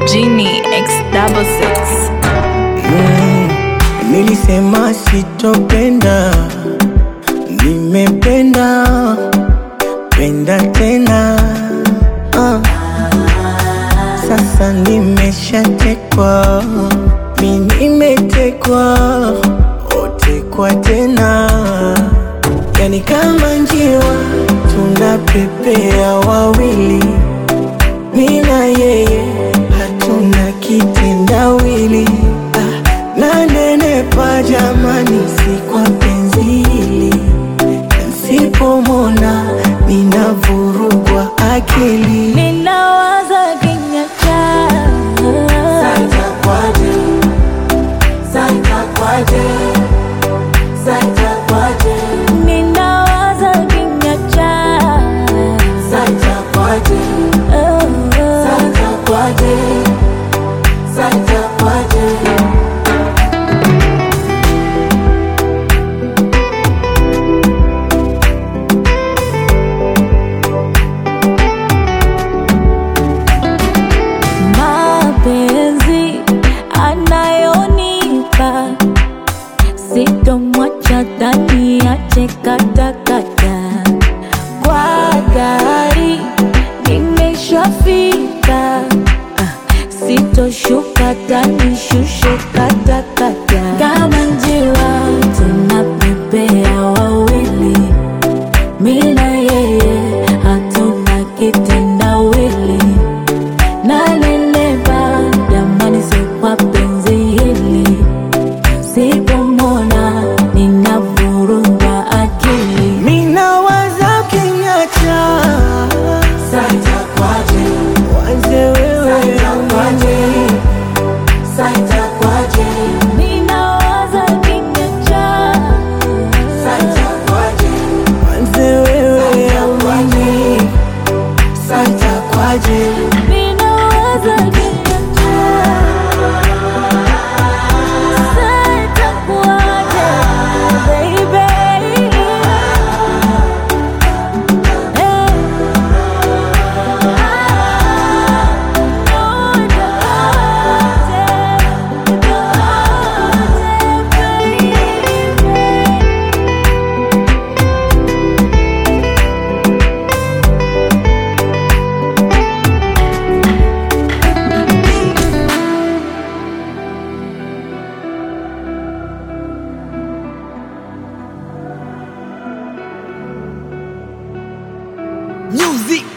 Genie X double six. Mm, nilisema sitopenda, nimependa penda tena ah. Sasa nimeshatekwa, mi nimetekwa, otekwa tena, yani kama njiwa tunapepea wawili, mi na yeye hatuna kitendawili ah, nanenepa jamani, si kwa penzi hili Nsipomona ninavurugwa akili Ninawaza kinyacha Ninawaza kinyacha Mapenzi anayonipa sitomwacha ndani ache katakata kwa gari nimeshafika Ah, sitoshuka tani shushe katakata kama njiwa tunapepea wawili mina yeye hatuna kitendawili nanenepa jamani, si kwa penzi hili, sipomona ninavurugwa akili. Minawaza kinyacha wanze wewe amani Ninawaza kinyacha, wanze wewe amani santa kwaje ninawaza kinyacha, sitakuacha baby. music